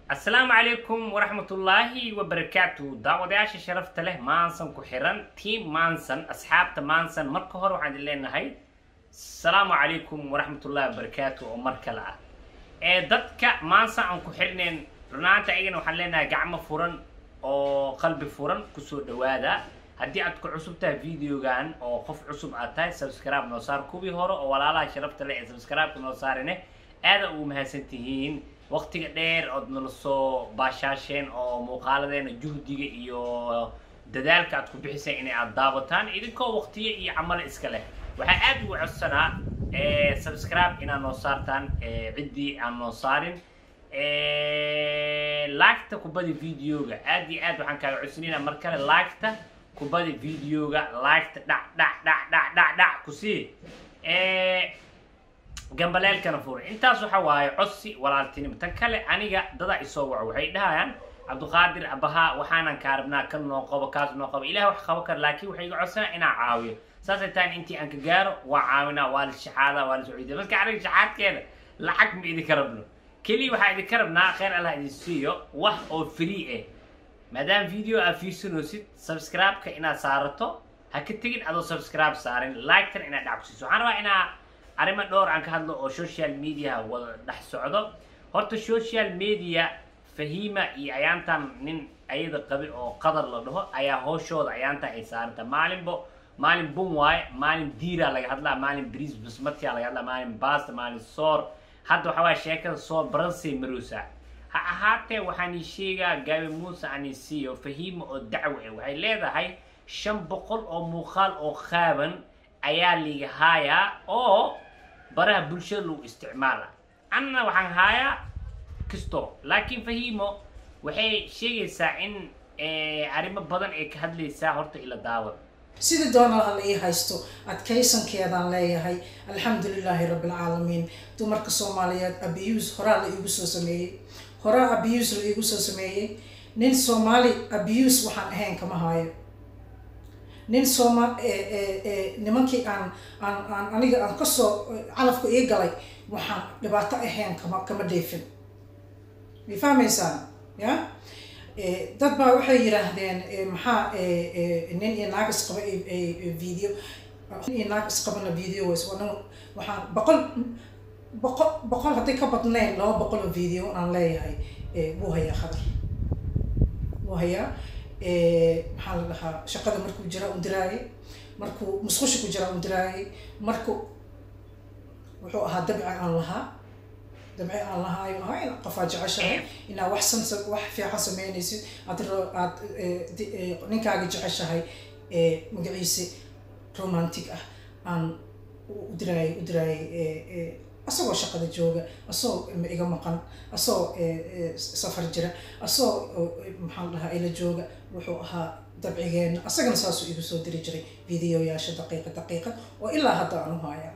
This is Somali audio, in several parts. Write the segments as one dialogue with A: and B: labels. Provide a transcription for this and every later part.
A: asalaamu calaykum waraxmatullaahi wabarakaatu daawadayaasha sharafta leh maansan ku xiran tiam maansan asxaabta maansan marka hore waxaan idin leenahay asalaamu calaykum waraxmatullahi wabarakaatu oo mar kale ah ee dadka maansan aan ku xirnayn runaanta ayagana waxaan leenahay gacmo furan oo qalbi furan kusoo dhawaada haddii aad ku cusub tahay videogan oo qof cusub aad tahay subscribe noo saar kuwii hore oo walaalaha sharafta leh ee subscribe-ka noo saarine aada ugu mahadsan tihiin waqtiga dheer ood nala soo baashaasheen oo muuqaaladeena juhdiga iyo dadaalka aad ku bixiseen inay aad daawataan idinkoo waqtiyo iyo camalo iska leh waxaa aada ugu codsanaa subscribe inaad noo saartaan ciddii aan noo saarin laagta kubada videoga aad iyo aad waxaan kaaga codsanayna mar kale laagta kubada videoga laagta dhac dhac dhac dhac dhac dhac kusii gambaleelkana fura intaas waxa waaye codsi walaaltinimo tan kale aniga dadaa isoo waco waxay dhahayaan cabdiqaadir abaha waxaanan kaa rabnaa kan noo qabo kaas noo qabo ilaah wax qabo kara laakiin waxay iga codsanaa inaan caawiyo saasay tahan intii aan ka gaaro waa caawinaa waa la shaxaadaa waa la socodiya marka aniga shaxaadkeeda lacag ma idinka rabno keliya waxaa idinka rabnaa kheyr allah idin siiyo wax oo free ah maadaama video aad fiirsanoosid subscribe-ka inaad saarato ha ka tegin adoo subscribe saarin like-tan inaad dhac ku siiso waxaan rabaa inaa arrimo dhowr aan ka hadlo oo social media wada dhex socdo horta social media fahiima iyo ayaantan nin ayada qabi oo qadar la dhaho ayaa hooshooda ayaantan ay saaranta maalinbo maalin bun waaye maalin diira laga hadlaa maalin bris basmatia laga hadlaa maalin basta maalin soor hadda waxaa waaya sheekada soor baransay marosa ha ahaatee waxaan ii sheegaa gaabi muuse aan ii siiyo fahiima oo dacwo ah waxay leedahay shan boqol oo muuqaal oo qaaban ayaa liga haayaa oo baraha bulshada lagu isticmaala anna waxaan haayaa kisto laakiin fahiimo waxay sheegaysaa in arrimo badan ay ka hadlaysaa horta ila daawad
B: sidii doonal alla ii haysto adkaysankeedaan leeyahay alxamdulilaahi rabbilcaalamiin dumarka soomaaliyeed abuse horaa la iigu soo sameeyey horaa abuse la iigu soo sameeyey nin soomaali abuse waxaan ahayn kama haayo nin sooma nimankii aan aan aan aniga aan kasoo calafka ii galay waxaan dhibaato ahayn kama kama dheefin may fahmaysaan ya dad baa waxay yidhaahdeen maxaa nin iyo naag isqaba video nin iyo naag isqabana video waxaan boqol boqol boqol hadday ka badnayn laba boqol oo video aan leeyahay wuu hayaa khadar wuu hayaa maxaa la dhahaa shaqada markuu jiraa un diraayay markuu musqusha ku jiraa un diraayay marku wuxuu ahaa dabci aan lahaa dabci aan lahaa ayuu ahaa in qofaa jeceshahay inaa wax san wax fiican sameynaysid aad aad ninkaaga jeceshahay magaciise romantic ah aan u diraayay u diraayay asagoo shaqada jooga asagoo iga maqan asagoo safar jira asagoo maxaa la dhahaa ila jooga wuxuu ahaa dabcigeena asagana saasuu igu soo diri jiray videoyaasha daqiiqa daqiiqa oo ilaa hadda aan u hayaa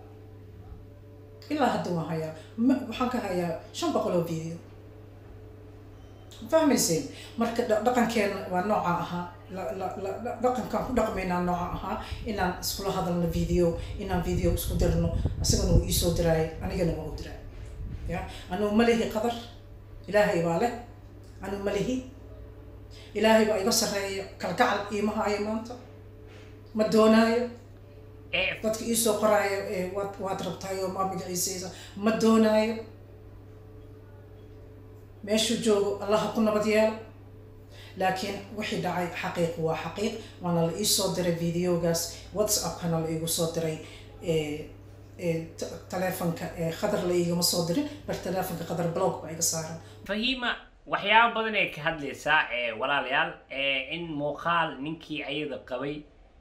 B: ilaa hadda waan hayaa waxaan ka hayaa shan boqol oo video fahmayseen marka dhaqankeena waa nooca ahaa dhaqankaan ku dhaqmaynaa nooca ahaa inaan iskula hadalno video inaan video isku dirno isagana wuu iisoo diraayay anigana waa u diraay ya anugu malihi qadar ilaahay baa leh anugu malihi ilaahay baa iga sarreeya kalgacal iima haayo maanta ma doonaayo dadka iisoo qoraayo waad waad rabtayo maa magaciisaysa ma doonaayo meeshuu joogo allaha ku nabad yeelo laakiin wixii dhacay xaqiiq waa xaqiiq waana la iisoo diray videogaas whatsappkana la iigu soo diray taleefonka khadar la iigama soo dirin bar taleefonka khadar blog baa iga saaran
A: fahiima waxyaaba badan ay ka hadlaysaa walaalayaal in muuqaal ninkii ayada qabay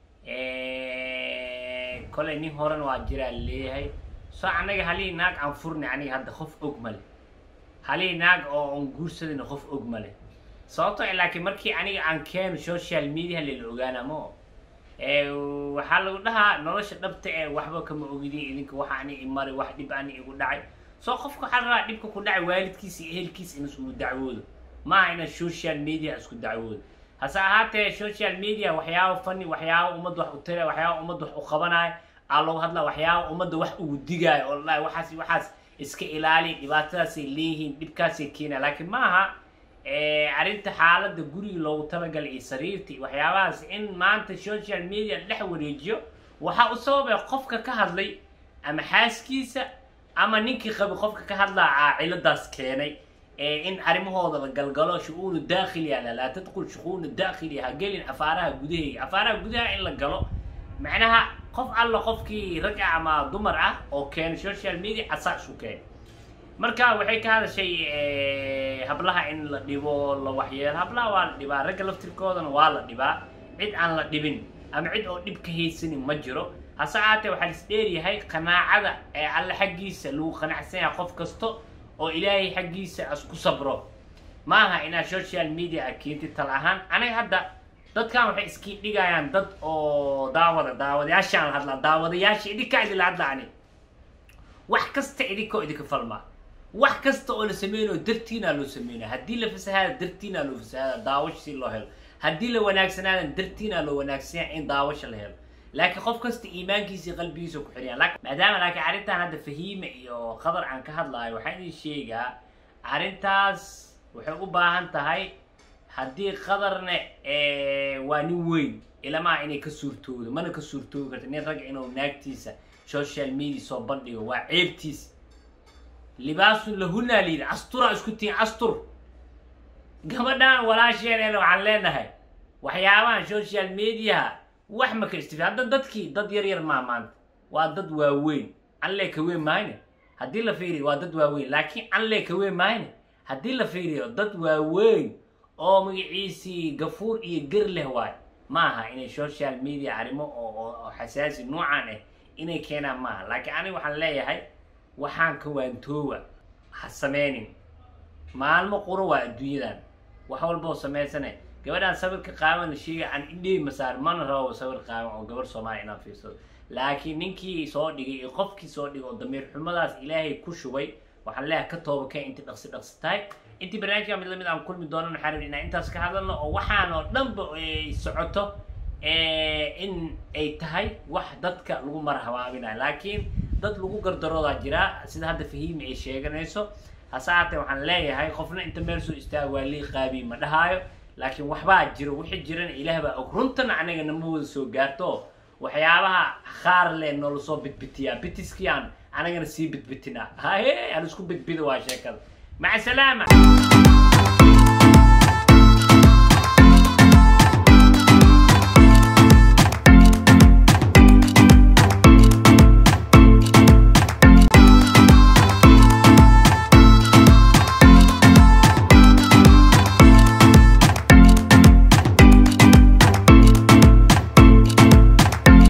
A: kolay nin horan waa jiraa leeyahay soo anaga halii naag aan furni aniga hadda qof og male halii naag oo aan guursadayna qof og male sababto laakiin markii aniga aan keeno social media layla ogaana mo waxaa lagu dhahaa nolosha dhabta ee waxba kama ogidin idinka waxa ani imari wax dhib ani igu dhacay soo qofka waxaa rabaa dhibka ku dhacay waalidkiisa iyo ehelkiisa in isku dacwoodo maaha inaad social media isku dacwoodo hase ahaatee social media waxyaaba fani waxyaaba ummadda wax u tira waxyaaba ummadda wax u qabanayo aa loogu hadlaa waxyaaba ummadda wax ugu digaayo oo la waxaas waxaas iska ilaali dhibaatadaasay leeyihiin dhibkaasay keena laakiin ma aha arrinta xaaladda guriga loogu talagalay iyo sariirtii waxyaabahaas in maanta social media la dhex wareejiyo waxaa u sababay qofka ka hadlay ama xaaskiisa ama ninkii qabi qofka ka hadlaa ciladaas keenay in arrimahooda la galgalo shu-uunu daakhiliya laa tadqul shuquunu daakhiliya ha gelin afaaraha gudaheyga afaaraha gudaha in la galo macnaha qof alla qofkii rag ah ama dumar ah oo keena social media asaa isu keenay marka waxay ka hadashay hablaha in la dhibo la waxyeelo hablaha waa la dhibaa ragga laftirkoodana waa la dhibaa cid aan la dhibin ama cid oo dhib ka haysanin ma jiro hase ahaatee waxaa is dheeryahay qanaacada ee alle xaggiisa lagu qanacsan yahay qof kasto oo ilaahay xaggiisa asku sabro maaha inaad social media a keentid tal ahaan aniga hadda dadkan waxay iskii dhigayaan dad oo daawada daawadayaashaan la hadlaa daawadayaasha idinkaa idinla hadla ani wax kasta idinkoo idinka falmaa wax kasta oo la sameynayo dartiinaa loo sameynaya haddii la fasahaada dartiinaa loo fasahaada daawasha si loo helo haddii la wanaagsanaada dartiinaa loo wanaagsanya in daawasha la helo laakiin qof kasta iimaankiisa iyo qalbigiisa ku xidhayaan maadaama laakiin arrintan hadda fahiime iyo qadar aan ka hadlaayo waxaan idin sheegaa arrintaas waxay u baahan tahay haddii qadarne waa nin weyn ilamaha inay ka suurtoodo mana ka suurtoogi karta nin ragga inuu naagtiisa social media soo bandhigo waa ceebtiis libaasun lahunaa layidhi asturaa isku tihin astur gabadhan walaasheeneena waxaan leenahay waxyaabahan social mediaha wax ma ka istifi hadda dadkii dad yar yar maa maanta waa dad waaweyn anlee ka weyn mahayne haddii la fiiriyo waa dad waaweyn laakiin anlee ka weyn mahayne haddii la fiiriyo dad waaweyn oo magaciisii gafuur iyo ger leh waay ma aha inay social media arrimo oo xasaasi nuucan ah inay keenaan maaha laakiin aniga waxaan leeyahay waxaan ka waantoowa ha sameynin maalmo quro waa adduunyadan wax walba oo samaysane gabadhaan sawirka qaaban la sheegay aan indhey masaar mana rabo sawir qaaban oo gabar soomaaliya inaan fiirsado laakiin ninkii soo dhigay iyo qofkii soo dhigay oo damiir xumadaas ilaahay ku shubay waxaan leeyahay ka tooba keen intii dhaqsi dhaqsi tahay intii barnaamijka mid lamid aan kulmi doonan waxaan rabay inaan intaas ka hadalno oo waxaan oo dhanba ay socoto in ay tahay wax dadka lagu marhabaabinayo laakiin dad lagu gardaroodaa jiraa sida hadda fahiimi ay sheeganayso hase haatee waxaan leeyahay qofna inta meel soo istaaga waa lii qaabiy ma dhahaayo laakiin waxbaa jiro wixii jirana ilaah baa og runtana anaga nama wada soo gaarto waxyaabaha qaar le noola soo bidbitiyaa bitiskii aan anagana sii bidbitinaa haye aan isku bidbido waa sheekada maca salaama